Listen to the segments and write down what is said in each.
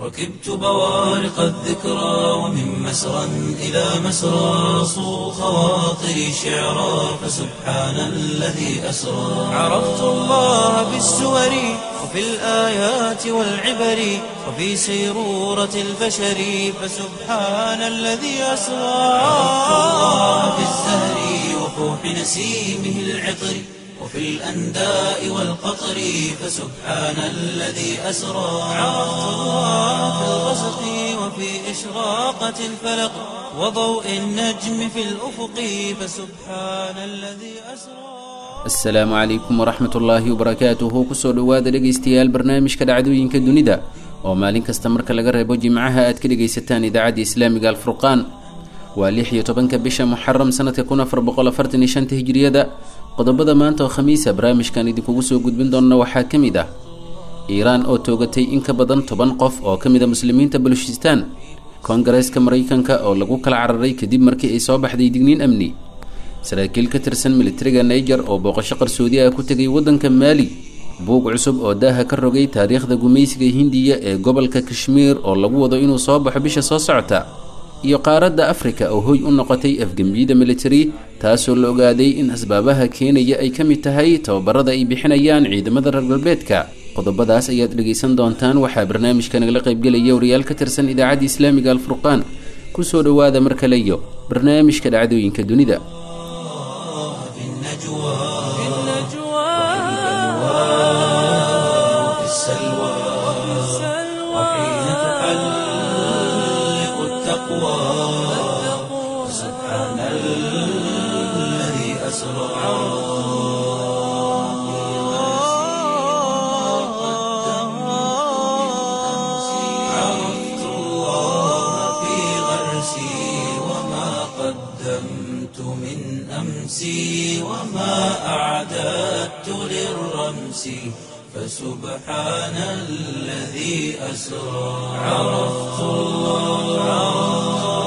ركبت بوارق الذكرى ومن مسرى إلى مسرى صو خواطري شعرا فسبحان الذي أسرى عرفت الله بالسور وفي الآيات والعبر وفي سيرورة البشر فسبحان الذي أسرى عرفت الله بالزهر وفوح نسيمه العطر وفي الأنداء والقطر فسبحان الذي أسرى عرفت الله في الغسق وفي إشراقة الفلق وضوء النجم في الأفق فسبحان الذي أسرى asalaamu calaykum waraxmat ullaahi wabarakaatuhu kusoo dhowaada dhegaystayaal barnaamijka dhacdooyinka dunida oo maalin kasta marka laga reebo jimcaha aad ka dhegaysataan idaacadda islaamiga alfurqaan waa lix iyo tobanka bisha muxaram sanadka kun afar boqol afartan iyo shanta hijiriyada qodobada maanta oo khamiisa barnaamijkan idinkugu soo gudbin doona waxaa ka mid ah iiraan oo toogatay in ka badan toban qof oo ka mid a muslimiinta balushistaan koongareeska maraykanka oo lagu kala cararay kadib markii ay soo baxday digniin amni saraakiil ka tirsan militariga niger oo booqasho qarsoodi ah ku tegay waddanka maali buug cusub oo daaha ka rogay taariikhda gumaysiga hindiya ee gobolka kashmiir oo lagu wado inuu soo baxo bisha soo socota iyo qaaradda afrika oo hoy u noqotay afgembiyada militari taasoo la ogaaday in asbaabaha keenaya ay ka mid tahay tababarada ay bixinayaan ciidamada reer galbeedka qodobadaas ayaad dhegaysan doontaan waxaa barnaamijka nagala qaybgelaya wariyaal ka tirsan idaacadda islaamiga alfurqaan kusoo dhowaada mar kale iyo barnaamijka dhacdooyinka dunida في النجوى وفي السلوى وحين تحلق التقوى سبحان الذي أسرى عرفت الله في غرسي وما قدمت من أمسي وما أعددت للرمس فسبحان الذي أسرى عرفت الله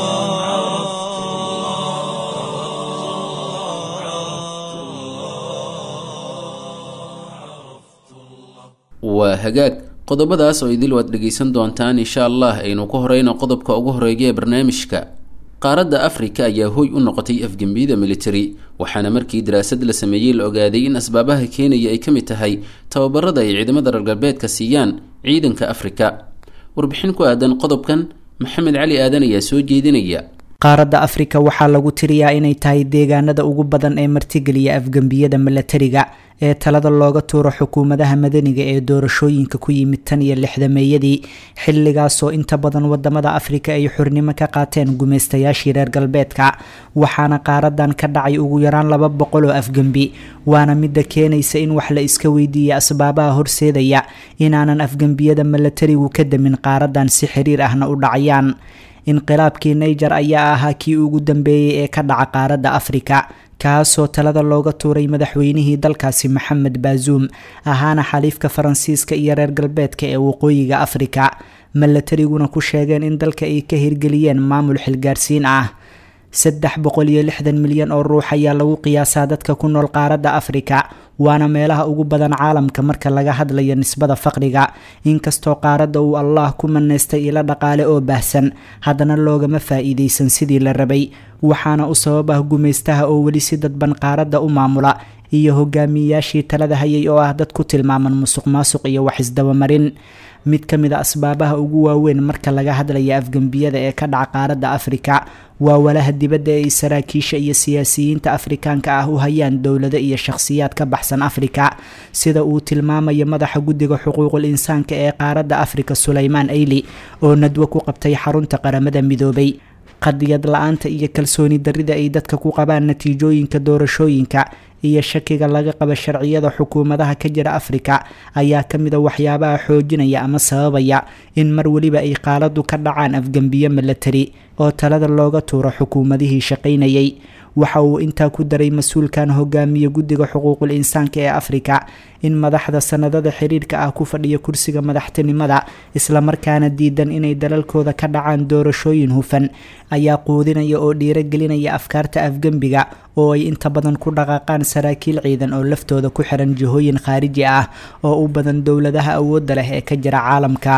waa hagaag qodobadaas oo idil waad dhegaysan doontaan insha allah aynu ku horeyno qodobka ugu horeeya ee barnaamijka qaaradda afrika ayaa hoy u noqotay afgembiyada militari waxaana markii daraasad la sameeyey la ogaaday in asbaabaha keenaya ay ka mid tahay tababarada ay ciidamada reer galbeedka siiyaan ciidanka afrika warbixin ku aadan qodobkan maxamed cali aadan ayaa soo jeedinaya qaaradda afrika waxaa lagu tiriyaa inay tahay deegaanada ugu badan ee martigeliya afgembiyada milatariga ee talada looga tuuro xukuumadaha madaniga ee doorashooyinka ku yimid tan iyo lixdameeyadii xilligaasoo inta badan wadamada afrika ay xurnimo ka qaateen gumaystayaashii reer galbeedka waxaana qaaradan ka dhacay ugu yaraan laba boqol oo afgembi waana midda keenaysa in wax la iska weydiiya asbaabaha horseedaya inaanan afgembiyada milatarigu ka damin qaaradan si xiriir ahna u dhacayaan inqilaabkii niger ayaa ahaa kii ugu dambeeyey ee ka dhaca qaaradda afrika kaasoo talada looga tuuray madaxweynihii dalkaasi maxamed baazuum ahaana xaliifka faransiiska iyo reer galbeedka ee waqooyiga afrika milatariguna ku sheegeen in dalka ay ka hirgeliyeen maamul xilgaarsiin ah saddex boqol iyo lixdan milyan oo ruux ayaa lagu qiyaasaa dadka ku nool qaaradda afrika waana meelaha ugu badan caalamka marka laga hadlayo nisbada faqriga inkastoo qaaradda uu allah ku maneystay ilo dhaqaale oo baahsan haddana loogama faa-iideysan sidii la rabay waxaana u sabab ah gumaystaha oo weli si dadban qaaradda u maamula iyo hogaamiyeyaashii talada hayay oo ah dad ku tilmaaman musuq maasuq iyo wax isdabamarin mid ka mid a asbaabaha ugu waaweyn marka laga hadlaya afgembiyada ee ka dhaca qaaradda afrika waa walaha dibadda ee ay saraakiisha iyo siyaasiyiinta afrikaanka ah u hayaan dowlado iyo shakhsiyaad ka baxsan afrika sida uu tilmaamayo madaxa guddiga xuquuqul insaanka ee qaaradda afrika suleymaan ayli oo nadwo ku qabtay xarunta qaramada midoobay qadiyad la-aanta iyo kalsooni darrida ay dadka ku qabaan natiijooyinka doorashooyinka iyo shakiga laga qaba sharciyada xukuumadaha ka jira afrika ayaa ka mid a waxyaabaha xoojinaya ama sababaya in mar weliba ay qaaladu ka dhacaan afgembiyo milatari oo talada looga tuuro xukuumadihii shaqaynayay waxa uu intaa ku daray mas-uulkan hogaamiye guddiga xuquuqul insaanka ee afrika in madaxda sanadada xiriirka ah ku fadhiya kursiga madaxtinimada islamarkaana diidan inay dalalkooda ka dhacaan doorashooyin hufan ayaa quudinaya oo dhiiragelinaya afkaarta afgembiga oo ay inta badan ku dhaqaaqaan saraakiil ciidan oo laftooda ku xiran jihooyin khaariji ah oo u badan dowladaha awoodda leh ee ka jira caalamka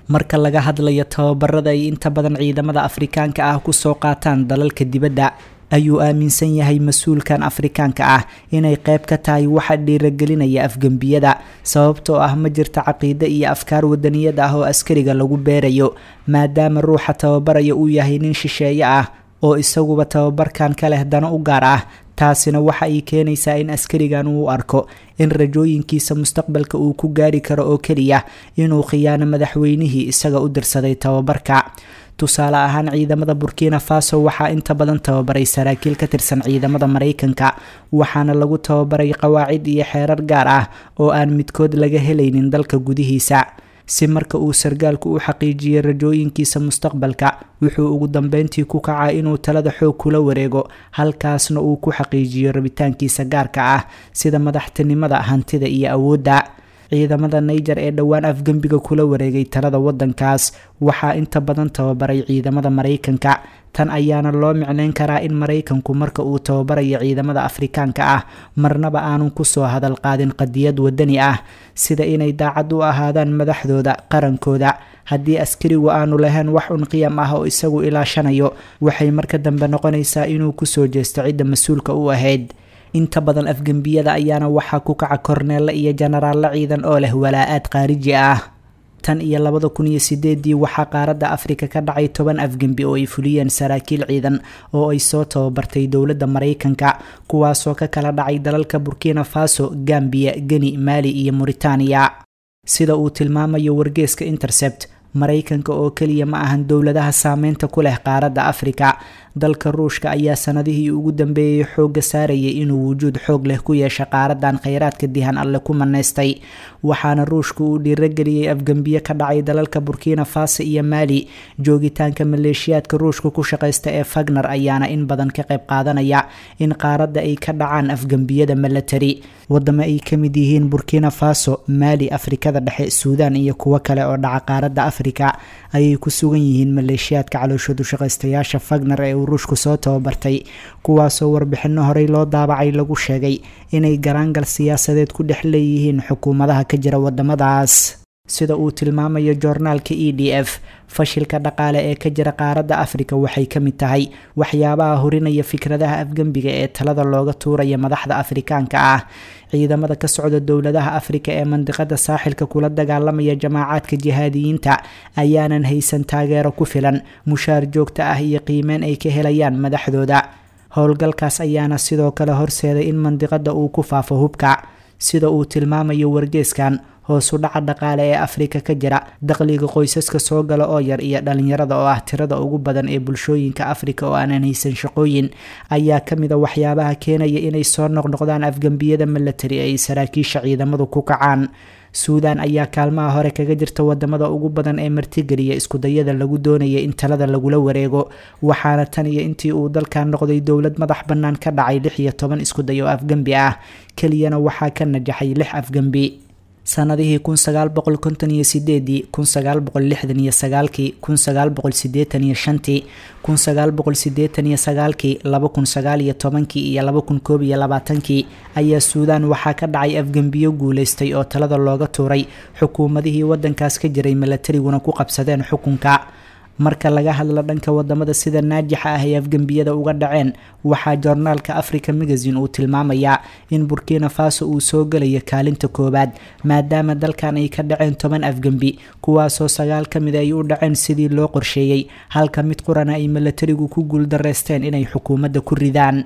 marka laga hadlayo tababarada ay inta badan ciidamada afrikaanka ah kusoo qaataan dalalka dibadda ayuu aaminsan yahay mas-uulkan afrikaanka ah inay qayb ka tahay waxa dhiiragelinaya afgembiyada sababtoo ah ma jirta caqiide iyo afkaar wadaniyad ah oo askariga lagu beerayo maadaama ruuxa tababaraya uu yahay nin shisheeye ah oo isaguba tababarkan ka leh dano u gaar ah taasina waxa ay keenaysaa in askarigan uu arko in rajooyinkiisa mustaqbalka uu ku gaari karo oo keliya inuu khiyaano madaxweynihii isaga u dirsaday tababarka tusaale ahaan ciidamada burkina faso waxaa inta badan tababaray saraakiil ka tirsan ciidamada maraykanka waxaana lagu tababaray qawaacid iyo xeerar gaar ah oo aan midkood laga helaynin dalka gudihiisa si marka uu sargaalku u xaqiijiyey rajooyinkiisa mustaqbalka wuxuu ugu dambeyntii ku kacaa inuu talada xoog kula wareego halkaasna uu ku xaqiijiyo rabitaankiisa gaarka ah sida madaxtinimada hantida iyo awoodda ciidamada naiger ee dhowaan afgembiga kula wareegay talada wadankaas waxaa inta badan tababaray ciidamada maraykanka tan ayaana loo micneyn karaa in maraykanku marka uu tababarayo ciidamada afrikaanka ah marnaba aanun kusoo hadal qaadin qadiyad wadani ah sida inay daacad u ahaadaan madaxdooda qarankooda haddii askarigu aanu lahayn wax un qiyam ah oo isagu ilaashanayo waxay marka dambe noqonaysaa inuu kusoo jeesto cidda mas-uulka u ahayd inta badan afgembiyada ayaana waxaa ku kaca korneelle iyo jenaraallo ciidan oo leh walaa-aad khaariji ah tan iyo labada kun iyo sideedii waxaa qaaradda afrika ka dhacay toban afgembi oo ay fuliyeen saraakiil ciidan oo ay soo tababartay dowladda maraykanka kuwaasoo ka kala dhacay dalalka burkina faso gambiya geni maali iyo mauritaniya sida uu tilmaamayo wargeeska intercept maraykanka oo keliya ma ahan dowladaha saameynta ku leh qaaradda afrika dalka ruushka ayaa sanadihii ugu dambeeyey xoogga saarayay inuu wujuud xoog leh ku yeesha qaaradan kheyraadka dihan alle ku maneystay waxaana ruushka uu dhiirageliyey afgembiye ka dhacay dalalka burkina faso iyo maali joogitaanka maleeshiyaadka ruushka ku shaqaysta ee fagner ayaana in badan ka qayb qaadanaya in qaaradda ay ka dhacaan afgembiyada milatari wadamo ay ka mid yihiin burkina faso maali afrikada dhexe suudan iyo kuwo kale oo dhaca qaaradda afrika ayay ku sugan yihiin maleeshiyaadka calooshoodu shaqaystayaasha fagner ee uu ruushku soo tababartay kuwaasoo warbixino horey loo daabacay lagu sheegay inay garaangal siyaasadeed ku dhex leeyihiin xukuumadaha ka jira wadamadaas sida uu tilmaamayo joornaalka e d f fashilka dhaqaale ee ka jira qaaradda afrika waxay ka mid tahay waxyaabaha horinaya fikradaha afgembiga ee talada looga tuuraya madaxda afrikaanka ah ciidamada ka socda dowladaha afrika ee mandiqada saaxilka kula dagaalamaya jamaacaadka jihaadiyiinta ayaanan haysan taageero ku filan mushaar joogta ah iyo qiimeyn ay ka helayaan madaxdooda howlgalkaas ayaana sidoo kale horseeday in mandiqada uu ku faafo hubka sida uu tilmaamayo wargeeskan hoosu dhaca dhaqaale ee afrika ka jira dakhliga qoysaska soo gala oo yar iyo dhalinyarada oo ah tirada ugu badan ee bulshooyinka afrika oo aanan haysan shaqooyin ayaa kamid a waxyaabaha keenaya inay soo noqnoqdaan afgembiyada milatari ee ay saraakiisha ciidamadu ku kacaan suudan ayaa kaalmaha hore kaga jirta wadamada ugu badan ee martigeliya iskudayada lagu doonaya in talada lagula wareego waxaana tan iyo intii uu dalkan noqday dowlad madax bannaan ka dhacay lix iyo toban iskuday oo afgembi ah keliyana waxaa ka najaxay lix afgembi sanadihii kun sagaal boqol konton iyo sideedii kun sagaal boqol lixdan iyo sagaalkii kun sagaal boqol sideetan iyo shantii kun sagaal boqol sideetan iyo sagaalkii laba kun sagaal iyo tobankii iyo laba kun koob iyo labaatankii ayaa suudaan waxaa ka dhacay afgembiyo guuleystay oo talada looga tuuray xukuumadihii wadankaas ka jiray milatariguna ku qabsadeen xukunka marka laga hadlo dhanka wadamada sida naajixa ah ee afgembiyada uga dhaceen waxaa joornaalka africa magazine uu tilmaamayaa in burkina faso uu soo gelayo kaalinta koowaad maadaama dalkan ay ka dhaceen toban afgembi kuwaasoo sagaal ka mid ay u dhaceen sidii loo qorsheeyey halka mid qurana ay milatarigu ku guuldareysteen inay xukuumadda ku ridaan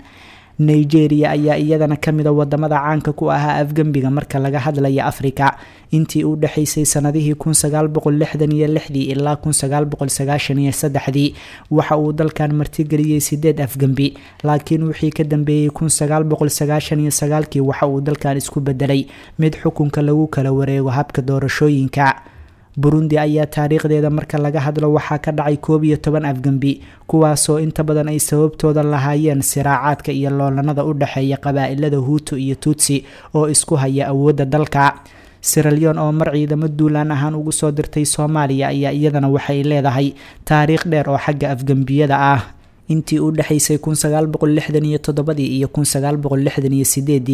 nigeria ayaa iyadana kamida wadamada caanka ku ahaa afgembiga marka laga hadlaya afrika intii u dhexaysay sanadihii kun sagaal boqol lixdan iyo lixdii ilaa kun sagaal boqol sagaashan iyo saddexdii waxa uu dalkan martigeliyey sideed afgembi laakiin wixii ka dambeeyey kun sagaal boqol sagaashan iyo sagaalkii waxa uu dalkan isku bedelay mid xukunka lagu kala wareego habka doorashooyinka burundi ayaa taariikhdeeda marka laga hadlo waxaa ka dhacay koob iyo toban afgembi kuwaasoo inta badan ay sababtooda lahaayeen siraacaadka iyo loolanada u dhexeeya qabaa-ilada huutu iyo tuutsi oo isku haya awoodda dalka siralyon oo mar ciidamo duulaan ahaan ugu soo dirtay soomaaliya ayaa iyadana waxay leedahay taariikh dheer oo xagga afgembiyada ah intii u dhexaysay kun sagaal boqol lixdan iyo toddobadii iyo kun sagaal boqol lixdan iyo sideedii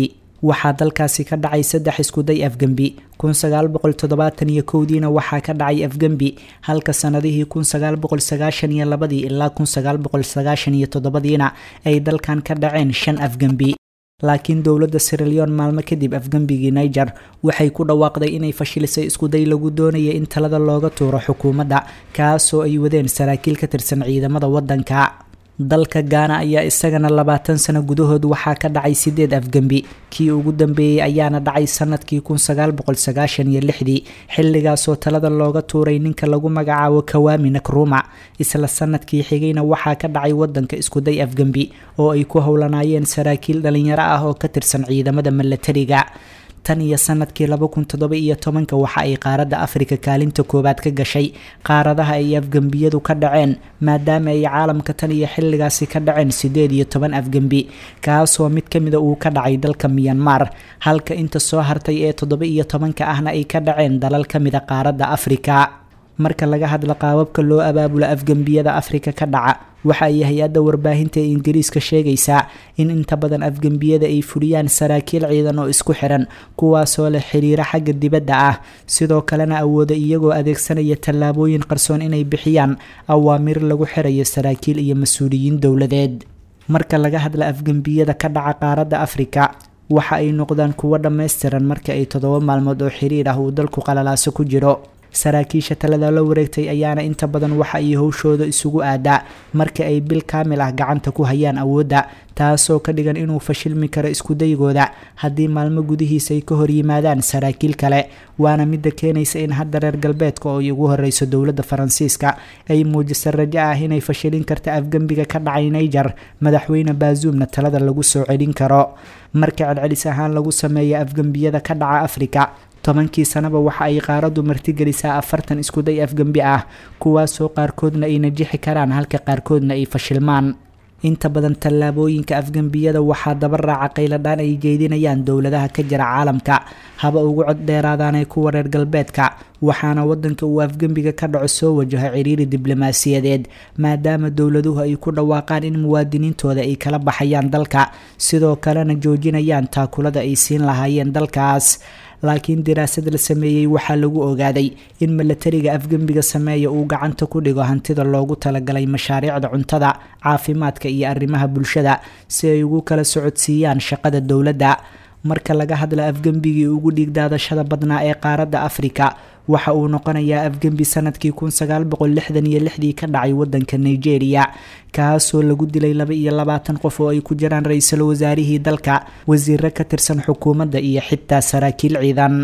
waxaa dalkaasi ka dhacay saddex iskuday afgembi kun sagaal boqol toddobaatan iyo kowdiina waxaa ka dhacay afgembi halka sanadihii kun sagaal boqol sagaashan iyo labadii ilaa kun sagaal boqol sagaashan iyo toddobadiina ay dalkan ka dhaceen shan afgembi laakiin dowladda siraleon maalmo kadib afgembigii niger waxay ku dhawaaqday inay fashilisay iskuday lagu doonaya in talada looga tuuro xukuumadda kaasoo ay wadeen saraakiil ka tirsan ciidamada waddanka dalka gaana ayaa isagana labaatan sano gudahood waxaa ka dhacay sideed afgembi kii ugu dambeeyey ayaana dhacay sanadkii kun sagaal boqol sagaashan iyo lixdii xilligaasoo talada looga tuuray ninka lagu magacaabo kawaami nakruma isla sanadkii xigayna waxaa ka dhacay wadanka iskuday afgembi oo ay ku howlanaayeen saraakiil dhalinyaro ah oo ka tirsan ciidamada milatariga tan iyo sanadkii laba kun toddoba iyo tobanka waxa ay qaaradda afrika kaalinta koowaad ka gashay qaaradaha ay afgembiyadu ka dhaceen maadaama ay caalamka tan iyo xilligaasi ka dhaceen sideed iyo toban afgembi kaasoo mid ka mida uu ka dhacay dalka miyanmar halka inta soo hartay ee toddoba iyo tobanka ahna ay ka dhaceen dalal ka mida qaaradda afrika marka laga hadla qaababka loo abaabulo afgembiyada afrika ka dhaca waxa ay hay-adda warbaahinta ee ingiriiska sheegaysaa in inta badan afgembiyada ay fuliyaan saraakiil ciidan oo isku xiran kuwaasoo leh xiriiro xagga dibadda ah sidoo kalena awooda iyagoo adeegsanaya tallaabooyin qarsoon inay bixiyaan awaamir lagu xirayo saraakiil iyo mas-uuliyiin dowladeed marka laga hadla afgembiyada ka dhaca qaaradda afrika waxa ay noqdaan kuwo dhammaystiran marka ay toddoba maalmood oo xiriir ah uu dalku qalalaaso ku jiro saraakiisha talada la wareegtay ayaana inta badan waxa ay howshooda isugu aadaa marka ay bil kaamil ah gacanta ku hayaan awoodda taasoo ka dhigan inuu fashilmi karo iskudaygooda haddii maalmo gudihiisa ay ka hor yimaadaan saraakiil kale waana midda keenaysa in hadda reer galbeedka oo ay ugu horeyso dowladda faransiiska ay muujisa rajo ah inay fashilin karta afgembiga ka dhacay niger madaxweyne baazuumna talada lagu soo celin karo marka celcelis ahaan lagu sameeya afgembiyada ka dhaca afrika tobankii sanaba waxa ay qaaraddu martigelisaa afartan iskuday afgembi ah kuwaasoo qaarkoodna ay najixi karaan halka qaarkoodna ay fashilmaan inta badan tallaabooyinka afgembiyada waxaa daba raaca qayladhaan ay jeedinayaan dowladaha ka jira caalamka haba ugu cod dheeraadaanee kuwa reer galbeedka waxaana wadanka uu afgembiga ka dhaco soo wajaho ciriiri diblomaasiyadeed maadaama dowladuhu ay ku dhawaaqaan in muwaadiniintooda ay kala baxayaan dalka sidoo kalena joojinayaan taakulada ay siin lahaayeen dalkaas laakiin daraasad la sameeyey waxaa lagu ogaaday in milatariga afgembiga sameeya uu gacanta ku dhigo hantida loogu talagalay mashaariicda cuntada caafimaadka iyo arrimaha bulshada si ay ugu kala socodsiiyaan shaqada dowladda marka laga hadla afgembigii ugu dhiigdaadashada badnaa ee qaaradda afrika waxa uu noqonayaa afgembi sanadkii kun sagaal boqol lixdan iyo lixdii ka dhacay wadanka nigeria kaasoo lagu dilay laba iyo labaatan qof oo ay ku jiraan ra-iisul wasaarihii dalka wasiiro ka tirsan xukuumadda iyo xitaa saraakiil ciidan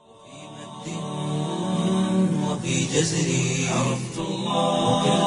وفي جزري عرفت الله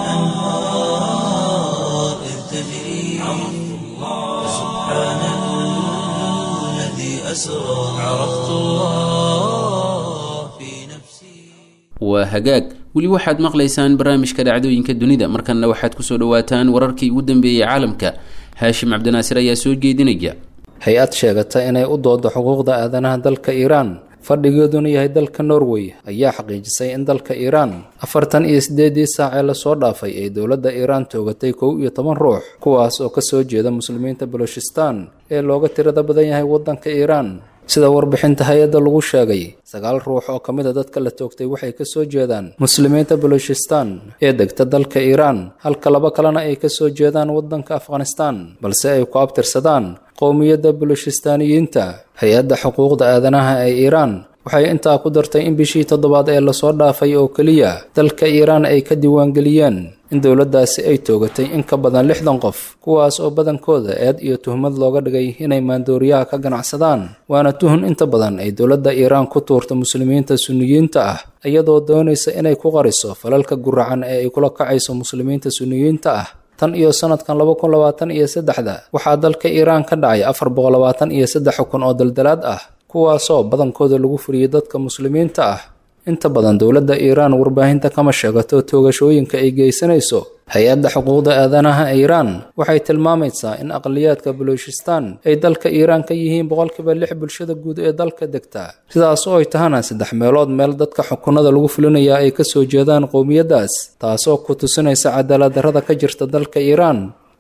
وكالأنهار إذ تجري عرفت الله سبحان الذي أسرى عرفت الله في نفسي waa hagaag weli waxaad maqlaysaan barnaamijka dhacdooyinka dunida markanna waxaad kusoo dhawaataan wararkii ugu dambeeyey caalamka haashim cabdinaasir ayaa soo jeedinaya hay-ad sheegata inay u doodo xuquuqda aadanaha dalka iiraan fadhigeeduna yahay dalka norway ayaa xaqiijisay in dalka iiraan afartan iyo siddeedii saac ee lasoo dhaafay ay dowladda iiraan toogatay kow iyo toban ruux kuwaas oo kasoo jeeda muslimiinta balochistan ee looga tirada badan yahay waddanka iiraan sida warbixinta hay-adda lagu sheegay sagaal ruux oo ka mid a dadka la toogtay waxay kasoo jeedaan muslimiinta balochistan ee degta dalka iiraan halka laba kalena ay kasoo jeedaan waddanka afghanistan balse ay ku abtirsadaan qowmiyadda balochistaaniyiinta hay-adda xuquuqda aadanaha ee iiraan waxay intaa ku dartay in bishii toddobaad ee lasoo dhaafay oo keliya dalka iiraan ay ka diiwaangeliyeen in dowladdaasi ay toogatay in ka badan lixdan qof kuwaas oo badankooda eed iyo tuhmad looga dhigay inay maandooriyaha ka ganacsadaan waana tuhun inta badan ay dowladda iiraan ku tuurta muslimiinta sunniyiinta ah iyadoo doonaysa inay ku qariso falalka guracan ee ay kula kacayso muslimiinta sunniyiinta ah tan iyo sanadkan laba kun labaatan iyo saddexda waxaa dalka iiraan ka dhacay afar boqol labaatan iyo saddex xukun oo daldalaad ah kuwaasoo badankooda lagu furiyey dadka muslimiinta ah inta badan dowladda iiraan warbaahinta kama sheegato toogashooyinka ay geysanayso hay-adda xuquuqda aadanaha iiraan waxay tilmaamaysaa in aqliyaadka balochistan ay dalka iiraan ka yihiin boqolkiiba lix bulshada guud ee dalka degta sidaas oo ay tahana saddex meelood meel dadka xukunada lagu fulinayaa ay kasoo jeedaan qowmiyaddaas taasoo ku tusinaysa cadaalad darrada ka jirta dalka iiraan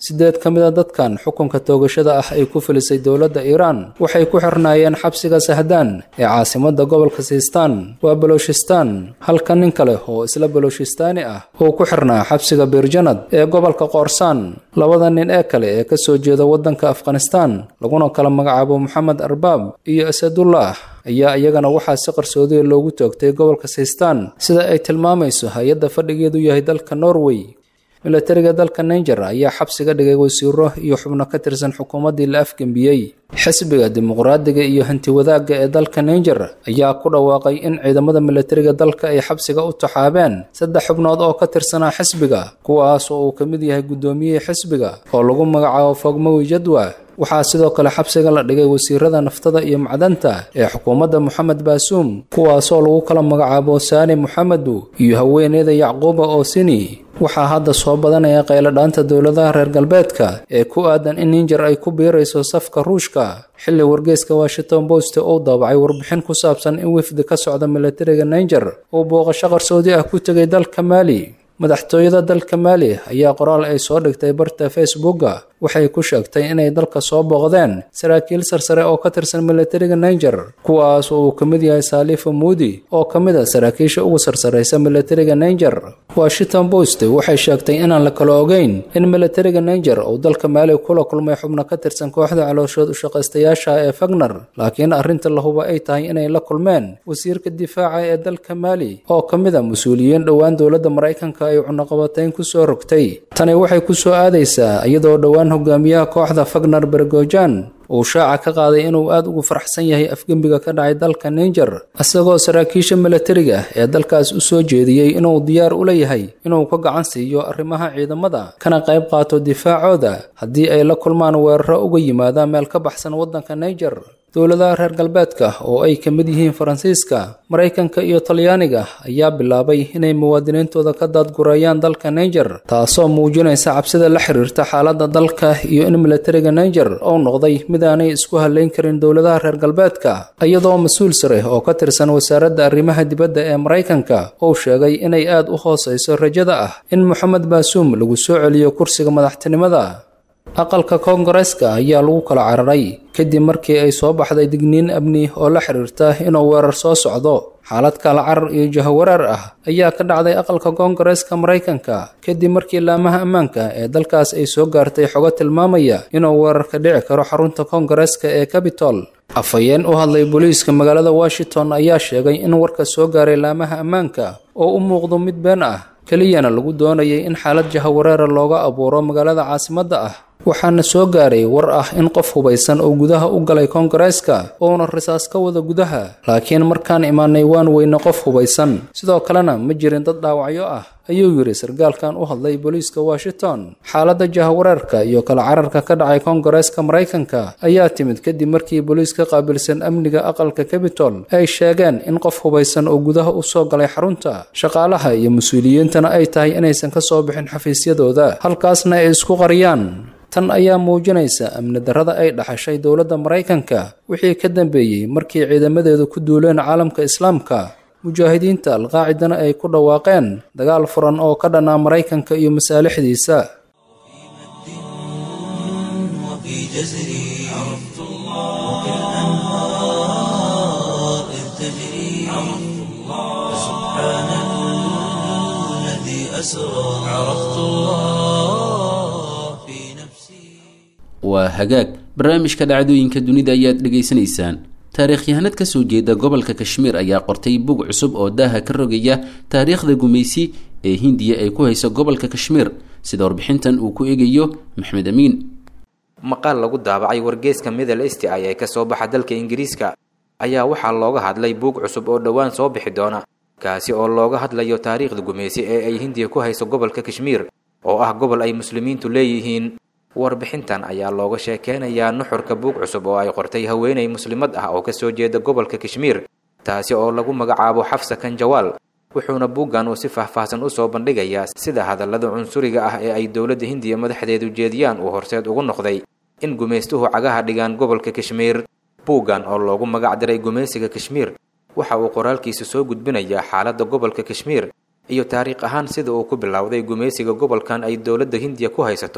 sideed ka mid a dadkan xukunka toogashada ah ay ku filisay dowladda iiraan waxay ku xirnaayeen xabsiga sahdaan ee caasimada gobolka siistaan waa baloshistaan halka nin kale oo isla baloshistaani ah uu ku xirnaa xabsiga biirjanad ee gobolka qoorsaan labada nin ee kale ee kasoo jeeda waddanka afghanistaan laguna kala magacaabo moxamed arbaab iyo asadullah ayaa iyagana waxaa si qarsoodiya loogu toogtay gobolka siistaan sida ay tilmaamayso hay-adda fadhigeedu yahay dalka norway milatariga dalka ninger ayaa xabsiga dhigay wasiiro iyo xubno ka tirsan xukuumaddii la afgembiyey xisbiga dimuqraadiga iyo hantiwadaagga ee dalka ninger ayaa ku dhawaaqay in ciidamada milatariga dalka ay xabsiga u taxaabeen saddex xubnood oo ka tirsanaa xisbiga kuwaas oo uu ka mid yahay guddoomiyihii xisbiga oo lagu magacaabo fogmowi jadwa waxaa sidoo kale xabsiga la dhigay wasiirada naftada iyo macdanta ee xukuumadda moxamed baasuum kuwaasoo lagu kala magacaabo saani moxamedu iyo haweeneyda yacquuba oosini waxaa hadda soo badanaya qayladhaanta dowladaha reer galbeedka ee ku aadan in ninger ay ku biirayso safka ruushka xilli wargeyska washington post uu daabacay warbixin ku saabsan in wifdi ka socda milatariga ninger uu booqasho qarsoodi ah ku tegay dalka maali madaxtooyada dalka maali ayaa qoraal ay soo dhigtay barta facebooka waxay ku sheegtay inay dalka soo booqdeen saraakiil sarsare oo ka tirsan milatariga ninger kuwaas oo uu ka mid yahay saalifa muudi oo ka mid a saraakiisha ugu sarsaraysa milatariga ninger washington post waxay sheegtay inaan la kala ogeyn in milatariga ninger uu dalka maali kula kulmay xubno ka tirsan kooxda calooshood ushaqaystayaasha ee fagner laakiin arrinta lahuba ay tahay inay la kulmeen wasiirka difaaca ee dalka maali oo ka mid a mas-uuliyiin dhowaan dowladda maraykanka ay cunaqabatayn ku soo rogtay tani waxay ku soo aadaysaa iyadoo dhowaan hogaamiyaha kooxda fagner bergojan uu shaaca ka qaaday inuu aad ugu faraxsan yahay afgembiga ka dhacay dalka ninger isagoo saraakiisha milatariga ee dalkaas u soo jeediyey inuu diyaar u leeyahay inuu ka gacan siiyo arrimaha ciidamada kana qayb qaato difaacooda haddii ay la kulmaan weeraro uga yimaadaan meel ka baxsan waddanka ninger dowladaha reer galbeedka oo ay ka mid yihiin faransiiska maraykanka iyo talyaaniga ayaa bilaabay inay muwaadiniintooda ka daadgureeyaan dalka ninger taasoo muujinaysa cabsida la xiriirta xaaladda dalka iyo in milatariga ninger uu noqday mid aanay isku halayn karin dowladaha reer galbeedka iyadoo mas-uul sare oo ka tirsan wasaaradda arrimaha dibadda ee maraykanka uu sheegay inay aad u hoosayso rajada ah in moxamed baasuum lagu soo celiyo kursiga madaxtinimada aqalka koongareeska ayaa lagu kala cararay kadib markii ay soo baxday digniin amni oo la xiriirta inuu weerar soo socdo xaalad kala carar iyo jahawareer ah ayaa ka dhacday aqalka koongareeska maraykanka kadib markii laamaha ammaanka ee dalkaas ay soo gaartay xogo tilmaamaya inuu weerar ka dhici karo xarunta koongareeska ee cabitol afhayeen u hadlay booliiska magaalada washington ayaa sheegay in warka soo gaaray laamaha ammaanka oo u muuqdo mid been ah keliyana lagu doonayay in xaalad jahawareera looga abuuro magaalada caasimadda ah waxaana soo gaaray war ah in qof hubaysan oo gudaha u galay koongareeska uuna risaas ka wada gudaha laakiin markaan imaanay waan weyne qof hubaysan sidoo kalena ma jirin dad dhaawacyo ah ayuu yidhi sargaalkan u hadlay booliiska washington xaaladda jahawareerka iyo kala cararka ka dhacay koongareeska maraykanka ayaa timid kadib markii booliiska qaabilsan amniga aqalka cabitol ay sheegeen in qof hubaysan oo gudaha u soo galay xarunta shaqaalaha iyo mas-uuliyiintana ay tahay inaysan ka soo bixin xafiisyadooda halkaasna ay isku qariyaan tan ayaa muujinaysa amni darrada ay dhaxashay dowladda maraykanka wixii ka dambeeyey markii ciidamadeedu ku duuleen caalamka islaamka mujaahidiinta alqaacidana ay ku dhawaaqeen dagaal furan oo ka dhanaa maraykanka iyo masaalixdiisa وفي جزري عرفت الله وكالأنهار إذ تجري عرفت الله سبحان الذي أسرى عرفت الله في نفسي waa hagaag barnaamijka dhacdooyinka dunida ayaad dhegaysanaysaan taariikhyahanad ka soo jeeda gobolka kashmiir ayaa qortay bug cusub oo daaha ka rogaya taariikhda gumaysi ee hindiya ay ku hayso gobolka kashmiir sida warbixintan uu ku eegayo maxmed amiin maqaal lagu daabacay wargeeska middle esti ay ee kasoo baxa dalka ingiriiska ayaa waxaa looga hadlay buug cusub oo dhowaan soo bixi doona kaasi oo looga hadlayo taariikhda gumaysi ee ay hindiya ku hayso gobolka kashmiir oo ah gobol ay muslimiintu leeyihiin warbixintan ayaa looga sheekeynayaa nuxurka buug cusub oo ay qortay haweeney muslimad ah oo kasoo jeeda gobolka kashmiir taasi oo lagu magacaabo xafsa kanjawaal wuxuuna buuggan uu si faahfaahsan usoo bandhigayaa sida hadallada cunsuriga ah ee ay dowladda hindiya madaxdeedu jeediyaan uu horseed ugu noqday in gumaystuhu cagaha dhigaan gobolka kashmiir buuggan oo loogu magac diray gumaysiga kashmiir waxa uu qoraalkiisa soo gudbinayaa xaaladda gobolka kashmiir iyo taariikh ahaan sida uu ku bilowday gumaysiga gobolkan ay dowladda hindiya ku haysato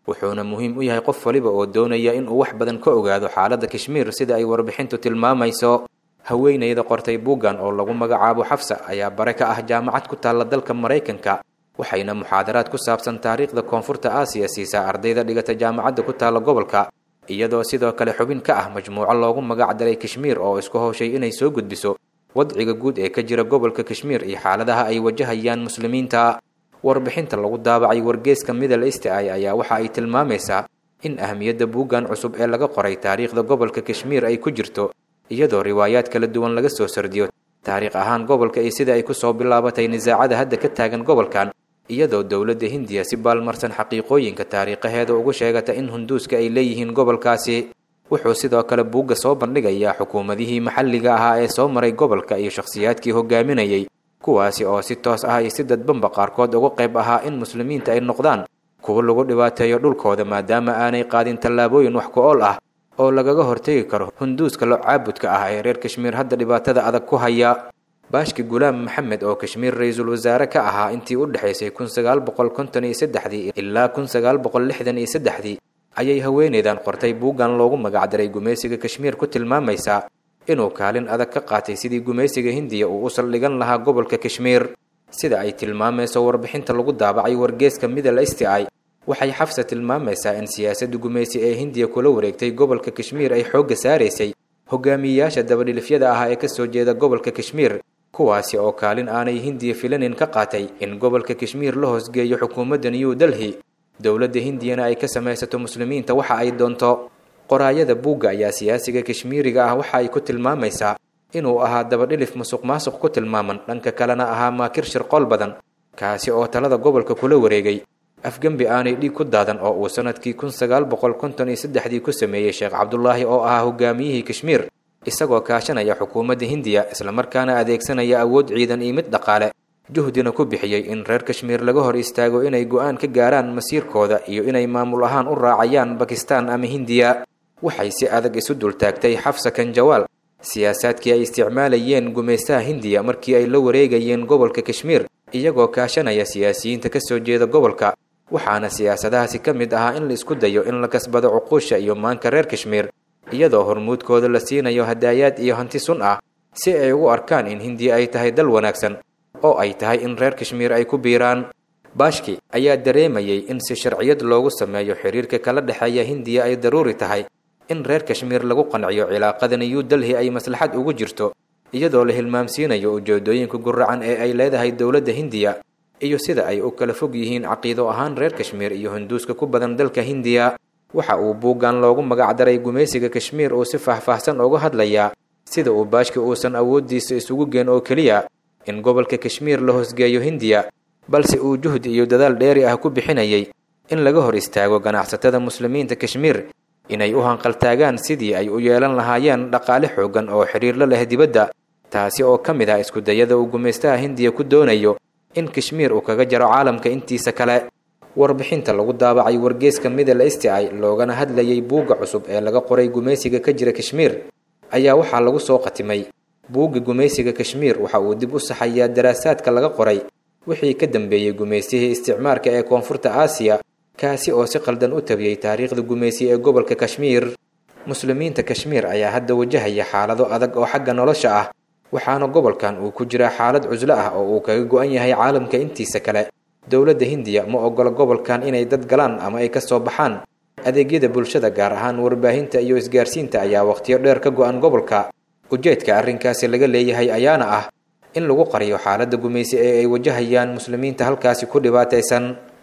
wuxuuna muhiim u yahay qof waliba oo doonaya inuu wax badan ka ogaado xaaladda kashmiir sida ay warbixintu tilmaamayso haweenayda qortay buuggan oo lagu magacaabo xafsa ayaa bare ka ah jaamacad ku taalla dalka maraykanka waxayna muxaadaraad ku saabsan taariikhda koonfurta aasiya siisaa ardayda dhigata jaamacadda ku taalla gobolka iyadoo sidoo kale xubin ka ah majmuuco loogu magac daray kashmiir oo isku howshay inay soo gudbiso wadciga guud ee ka jira gobolka kashmiir iyo xaaladaha ay wajahayaan muslimiinta warbixinta lagu daabacay wargeeska middle east ay ayaa waxa ay tilmaamaysaa in ahmiyadda buuggan cusub ee laga qoray taariikhda gobolka kashmiir ay ku jirto iyadoo riwaayaad kala duwan laga soo sardiyo taariikh ahaan gobolka iyo sida ay kusoo bilaabatay nisaacada hadda ka taagan gobolkan iyadoo dowladda hindiya si baalmarsan xaqiiqooyinka taariikhaheeda ugu sheegata in hunduuska ay leeyihiin gobolkaasi wuxuu sidoo kale buugga soo bandhigayaa xukuumadihii maxalliga ahaa ee soo maray gobolka iyo shakhsiyaadkii hogaaminayay kuwaasi oo si toos ah iyo si dadbanba qaarkood uga qayb ahaa in muslimiinta ay noqdaan kuwo lagu dhibaateeyo dhulkooda maadaama aanay qaadin tallaabooyin wax ku ool ah oo lagaga hortegi karo hunduuska lo caabudka ah ee reer kashmiir hadda dhibaatada adag ku haya baashki gulaam maxamed oo kashmiir ra-iisul wasaare ka ahaa intii u dhexaysay kun sagaal boqol konton iyo saddexdii ilaa kun sagaal boqol lixdan iyo saddexdii ayay haweeneydan qortay buuggan loogu magacdaray gumaysiga kashmiir ku tilmaamaysaa inuu kaalin adag ka qaatay sidii gumaysiga hindiya uu u saldhigan lahaa gobolka kashmiir sida ay tilmaamayso warbixinta lagu daabacay wargeeska middle east i waxay xafsa tilmaamaysaa in siyaasadda gumaysi ee hindiya kula wareegtay gobolka kashmiir ay xoogga saaraysay hogaamiyeyaasha dabadhilifyada ah ee kasoo jeeda gobolka kashmiir kuwaasi oo kaalin aanay hindiya filanin ka qaatay in gobolka kashmiir la hoosgeeyo xukuumadda new delhi dowladda hindiyana ay ka samaysato muslimiinta waxa ay doonto qoraayada buugga ayaa siyaasiga kashmiiriga ah waxa ay ku tilmaamaysaa inuu ahaa dabadhilif musuq maasuq ku tilmaaman dhanka kalena ahaa maakir shirqool badan kaasi oo talada gobolka kula wareegay afgembi aanay dhiig ku daadan oo uu sanadkii kun sagaal boqol konton iyo saddexdii ku sameeyey sheekh cabdulaahi oo ahaa hogaamiyihii kashmiir isagoo kaashanaya xukuumadda hindiya islamarkaana adeegsanaya awood ciidan iyo mid dhaqaale juhdina ku bixiyey in reer kashmiir laga hor istaago inay go-aan ka gaaraan masiirkooda iyo inay maamul ahaan u raacayaan bakistaan ama hindiya waxay si adag isu dultaagtay xafsa kanjawaal siyaasaadkii ay isticmaalayeen gumaystaha hindiya markii ay la wareegayeen gobolka kashmiir iyagoo kaashanaya siyaasiyiinta ka soo jeeda gobolka waxaana siyaasadahaasi ka mid ahaa in la isku dayo in la kasbado cuquusha iyo maanka reer kashmiir iyadoo hormuudkooda la siinayo hadaayaad iyo hanti sun ah si ay ugu arkaan in hindiya ay tahay dal wanaagsan oo ay tahay in reer kashmiir ay ku biiraan baashki ayaa dareemayay in si sharciyad loogu sameeyo xiriirka kala dhexeeya hindiya ay daruuri tahay in reer kashmiir lagu qanciyo cilaaqada new delhi ay maslaxad ugu jirto iyadoo la hilmaamsiinayo ujeedooyinka guracan ee ay leedahay dowladda hindiya iyo sida ay u kala fog yihiin caqiido ahaan reer kashmiir iyo hunduuska ku badan dalka hindiya waxa uu buuggan loogu magacdaray gumaysiga kashmiir uu si faahfaahsan uga hadlayaa sida uu baashki uusan awooddiisa isugu geen oo keliya in gobolka kashmiir la hoosgeeyo hindiya balse uu juhdi iyo dadaal dheeri ah ku bixinayay in laga hor istaago ganacsatada muslimiinta kashmiir inay u hanqaltaagaan sidii ay u yeelan lahaayeen dhaqaale xooggan oo xidhiir la leh dibadda taasi oo ka mid ah iskudayada uu gumaystaha hindiya ku doonayo in kashmiir uu kaga jaro caalamka intiisa kale warbixinta lagu daabacay wargeeska middle east i loogana hadlayay buugga cusub ee laga qoray gumaysiga ka jira kashmiir ayaa waxaa lagu soo qatimay buugga gumaysiga kashmiir waxa uu dib u saxayaa daraasaadka laga qoray wixii ka dambeeyey gumaysihii isticmaarka ee koonfurta aasiya kaasi oo si qaldan u tabiyey taariikhda gumaysi ee gobolka kashmiir muslimiinta kashmiir ayaa hadda wajahaya xaalado adag oo xagga nolosha ah waxaana gobolkan uu ku jiraa xaalad cuslo ah oo uu kaga go-an yahay caalamka intiisa kale dowladda hindiya ma ogola gobolkan inay dad galaan ama ay ka soo baxaan adeegyada bulshada gaar ahaan warbaahinta iyo isgaarsiinta ayaa wakhtiyo dheer ka go-an gobolka ujeedka arrinkaasi laga leeyahay ayaana ah in lagu qariyo xaaladda gumaysi ee ay wajahayaan muslimiinta halkaasi ku dhibaataysan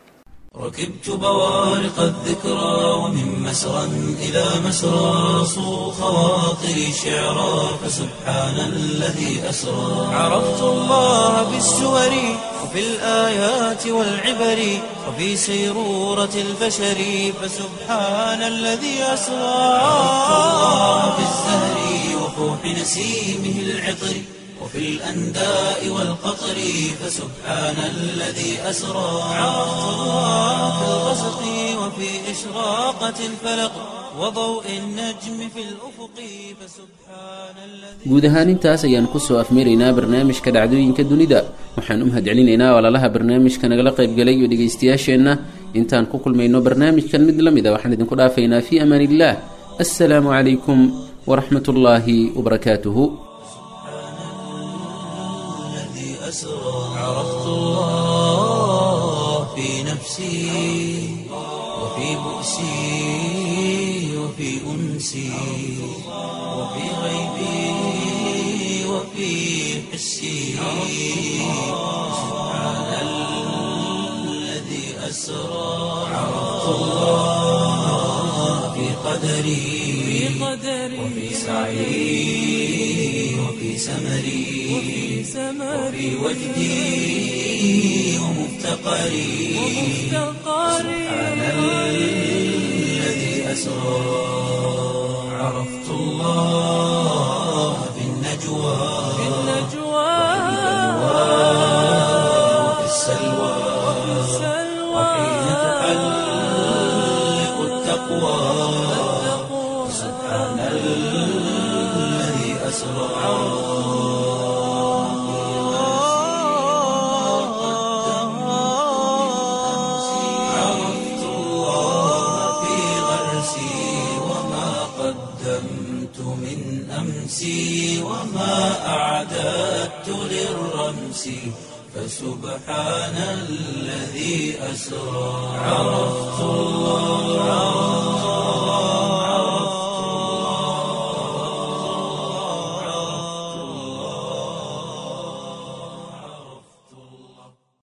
ركبت بوارق الذكرى ومن مسرى إلى مسرى صو خواطري شعرا فسبحان الذي أسرى عرفت الله بالسور وفي الآيات والعبر وفي سيرورة البشر فسبحان الذي أسرى عرفت الله بالزهر وفوح نسيمه العطر وفي الأنداء والقطر فسبحان الذي أسرى عرفت الله في الغسق وفي إشراقة الفلق وضوء النجم في الأفق فسبحان الذي guud ahaan intaas ayaan kusoo afmeeraynaa barnaamijka dhacdooyinka dunida waxaan u mahadcelinaynaa walaalaha barnaamijka nagala qaybgalay iyo dhegaystayaasheenna intaan ku kulmayno barnaamijkan mid la mid a waxaan idinku dhaafaynaa fii amaan illaah assalaamu calaykum waraxmat ullaahi wabarakaatuhu الذي أسرى عرفت الله في نفسي وفي بؤسي وفي أنسي وفي غيبي وفي حسي سبحان الذي أسرى عرفت الله في قدري وفي سعي وفي سمري وفي وجدي ومفتقري سبحان الذي أسرى عرفت الله في النجوى وفي السلوى وحين تحلق التقوى سبحان الذي أسرى عرفت الله في غرسي وما قدمت من أمسي وما أعددت للرمس فسبحان الذي أسرى عرفت الله